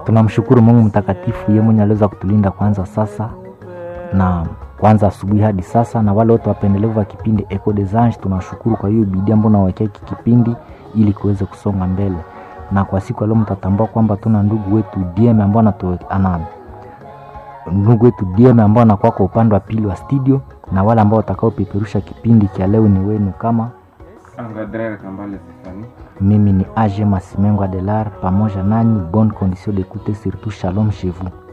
tunamshukuru Mungu mtakatifu, yeye mwenye aliweza kutulinda kwanza sasa na kwanza asubuhi hadi sasa, na wale wote wapendelevu wa kipindi Echo des Anges, tunashukuru kwa hiyo bidii ambayo nawekea hiki kipindi ili kiweze kusonga mbele. Na kwa siku ya leo mtatambua kwamba tuna ndugu wetu DM ambao anatu ana ndugu wetu DM ambao anakuwa kwa upande wa pili wa studio, na wale ambao watakaopeperusha kipindi cha leo ni wenu kama Angadrere Kambale Stefani. mimi ni Age Masimengo Adelar, pamoja nanyi bonne condition d'écouter surtout shalom chez vous.